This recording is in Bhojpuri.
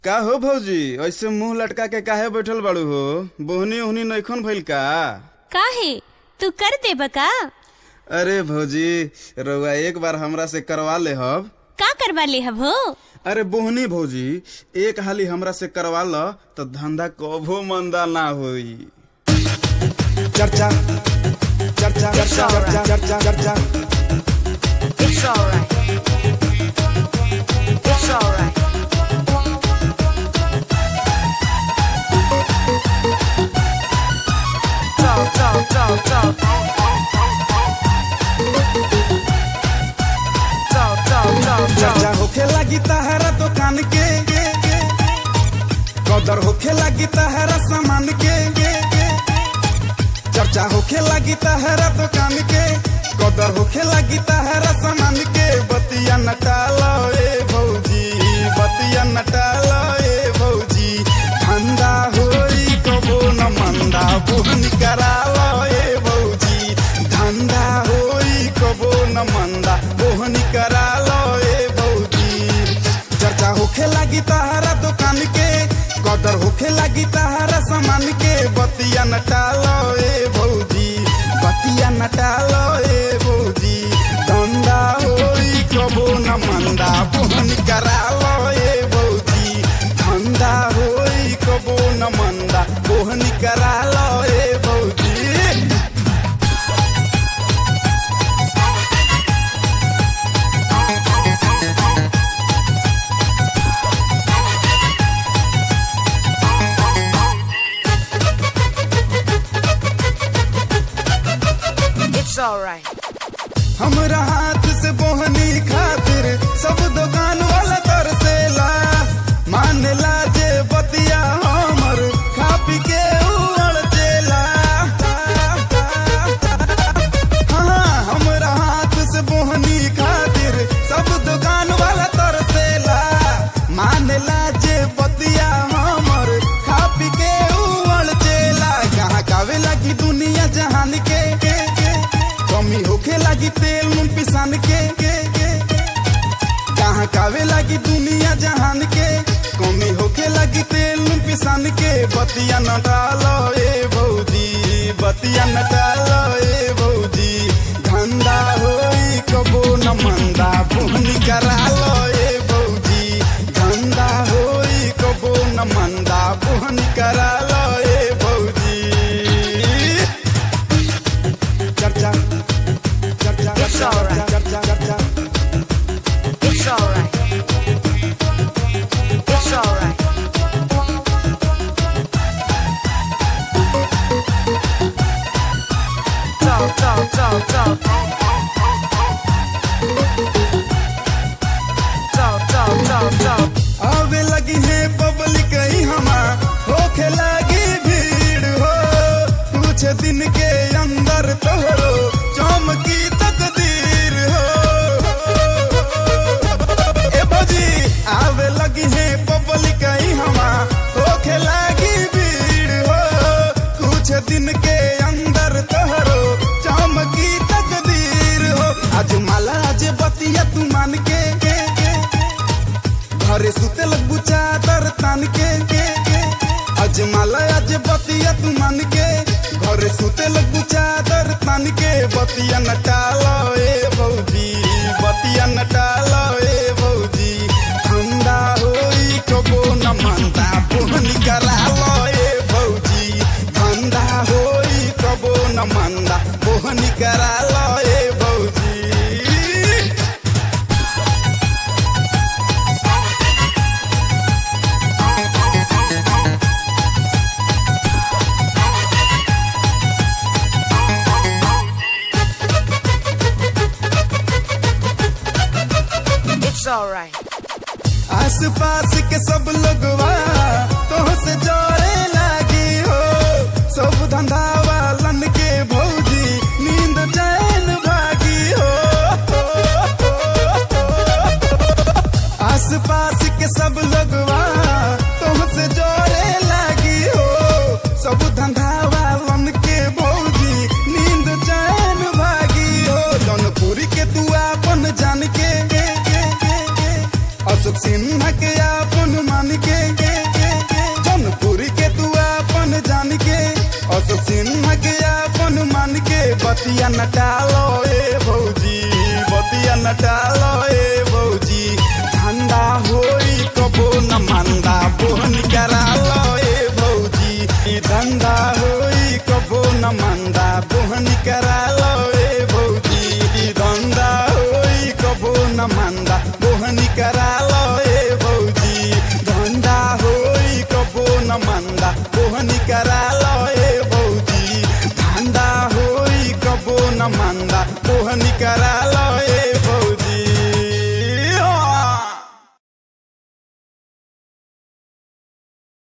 का हो भौजी ऐसे मुंह लटका के काहे बैठल बाड़ू हो बोहनी ओहनी नैखन भइल का काहे तू कर देब का अरे भौजी रउआ एक बार हमरा से करवा ले हब का करवा ले हब हो अरे बोहनी भौजी एक हाली हमरा से करवा ल तो धंधा कभो मंदा ना होई चर्चा चर्चा चर्चा चर्चा चर्चा चर्चा It's alright. It's alright. Talk, talk, talk, talk. Talk, talk, talk, चर्चा talk. होखे लगी तहरा दुकान के कदर होखे लगी तहरा सामान के चर्चा होखे लगी तहरा दुकान के कदर होखे लगी तहरा सामान के बतिया नटालो ए भौजी बतिया नटालो ए भौजी धंधा होई कबो न मंदा बोहन करालो ए भौजी धंधा होई कबो न मंदा बोहन करालो ए भौजी चर्चा होखे लगी तहरा दुकान के कदर होखे लगी तहरा सामान के बतिया नटालो ए भौजी बतिया नटालो ए भौजी धंधा होई कबो न मंदा बोहन करालो ए भौजी धंधा होई कबो न मंदा बोहन करालो ए भौजी It's alright. हमरा हाथ से बोहनी खातिर सब दुकान वाला तरसेला मानेला जे बतिया हमर खा पी के उड़ जेला हाँ हमरा हाथ से बोहनी खातिर सब दुकान वाला तरसेला मानेला जे बतिया हमर खा पी के उड़ जेला कहाँ कावे लगी दुनिया जहान के, के, के कमी होखे लगी तेल मुन पिसान के, के, के कहाँ कावे लगी दुनिया जहान के कमी होखे लगी तेल मुन पिसान के बतिया न डालो ए भौजी बतिया न डालो ए भौजी धंधा होई कबो न मंदा बुहनी करालो ए भौजी धंधा होई कबो न मंदा बुहनी करालो ए भौजी चर्चा चर्चा It's alright. चर्चा चर्चा It's alright. It's alright. Talk, talk, talk, talk. Talk, talk, talk, talk. आवे लगी है पब्लिक ही हमा होखे लगी भीड़ हो कुछ दिन के अंदर तोहरो चमकी तकदीर हो ए भौजी आवे लगी है पब्लिक ही हमा होखे लगी भीड़ हो कुछ दिन के अंदर तोहरो चमकी तकदीर हो आज माला आज बतिया तू मान के, के, के घरे सुते लगबू चादर तान के के के अजमाला आज बतिया तू मान के घरे सुते लगबू चादर तान के बतिया नटालो ए भौजी बतिया नटालो ए भौजी ठंडा होई कबो न मनता पुहनी करालो ए भौजी ठंडा होई कबो न मंदा पुहनी करालो ए भौजी It's alright. आस पास के सब लोगवा तो से जोड़े लागी हो सब धंधा वालन के भौजी नींद चैन बतिया नटालो ए भौजी बतिया नटालो ए भौजी धंधा होई कबो न मंदा बोहन करालो ए भौजी ई धंधा होई कबो न मंदा बोहन करालो ए भौजी ई धंधा होई कबो न मंदा बोहन करालो ए भौजी धंधा होई कबो न मंदा बोहन करालो ए भौजी धंधा होई कबो न मंदा बोहन करा